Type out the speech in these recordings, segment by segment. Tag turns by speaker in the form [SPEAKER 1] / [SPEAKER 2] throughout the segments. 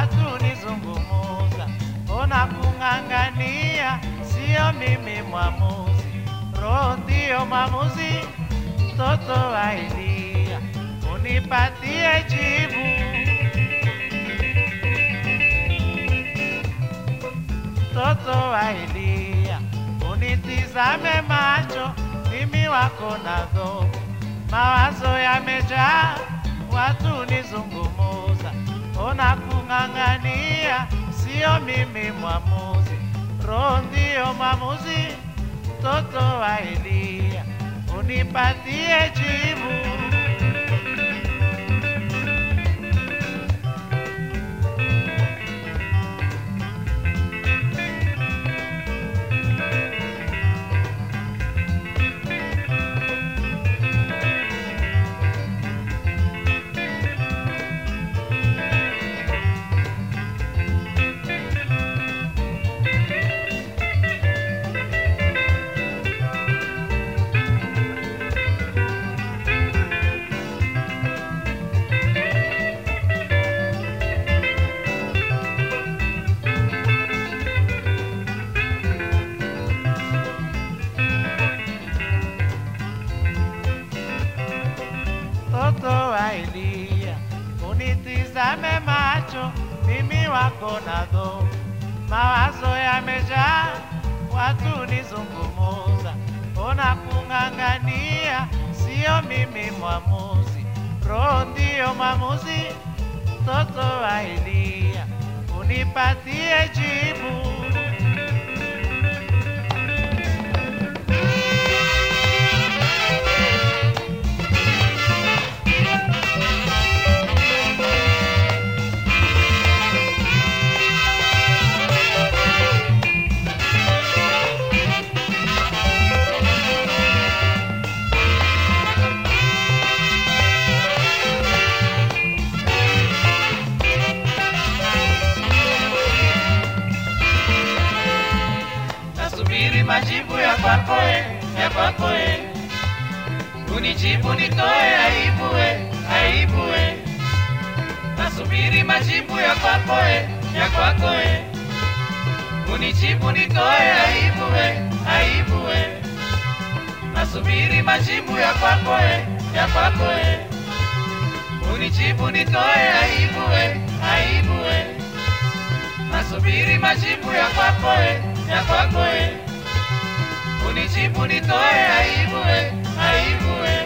[SPEAKER 1] watu nizungumuza, ona kung'ang'ania, sio mimi mwamuzi, roho ndiyo mwamuzi, mtoto wa Elia, unipatie jibu. Mtoto wa Elia, unitizame macho, mimi wako na dhofu, mawazo yamejaa, watu nizungumuza, ona kung'ang'ania, sio mimi mwamuzi, roho ndiyo mwamuzi, mtoto wa Elia, unipatie jibu. mtoto wa Elia, unitizame macho, mimi wako na dhofu, mawazo yamejaa, watu nizungumuza, ona kung'ang'ania, sio mimi mwamuzi, roho ndiyo mwamuzi, mtoto wa Elia, unipatie jibu.
[SPEAKER 2] nasubiri majibu ya kwako e, ya kwako e. Unijibu nitoe aibu e, aibu e. Nasubiri majibu ya kwako e, ya kwako e. Unijibu nitoe aibu e, aibu e. Nasubiri majibu ya kwako e, ya kwako e. Unijibu nitoe aibu e, aibu e. Nasubiri majibu ya kwako e, ya kwako e. Unijibu nitoe aibu e, aibu e.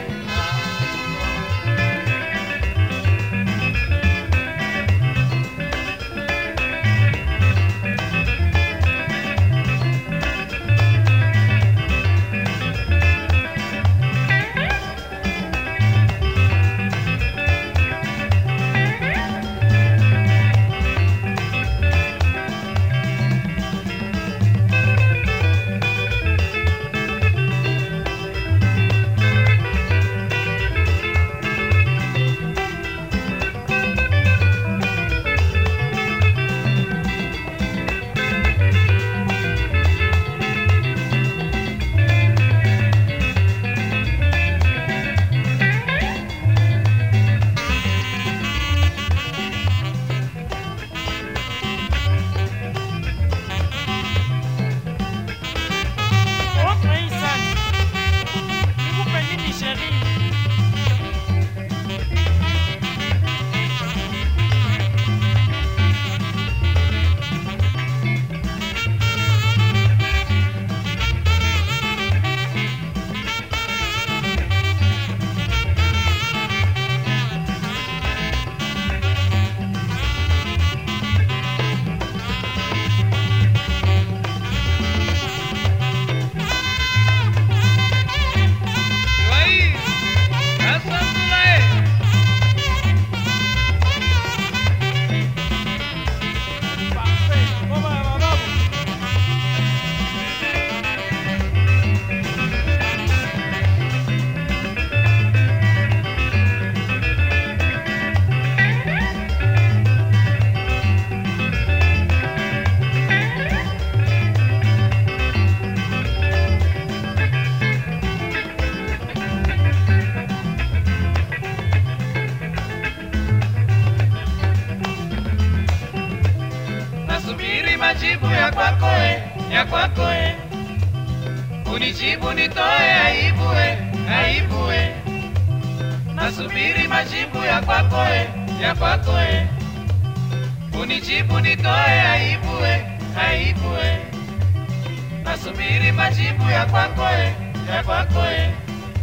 [SPEAKER 2] nasubiri majibu ya kwako e, ya kwako e. Unijibu nitoe aibu e, aibu e. Nasubiri majibu ya kwako e, ya kwako e. Unijibu nitoe aibu e, aibu e. Nasubiri majibu ya kwako e, ya kwako e.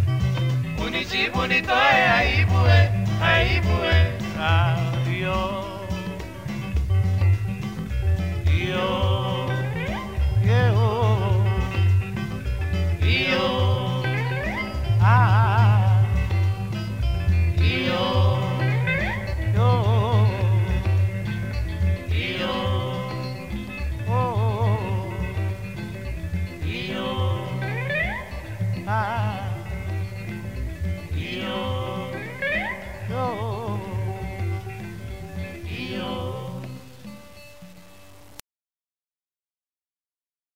[SPEAKER 2] Unijibu nitoe aibu e, aibu e.
[SPEAKER 1] Radio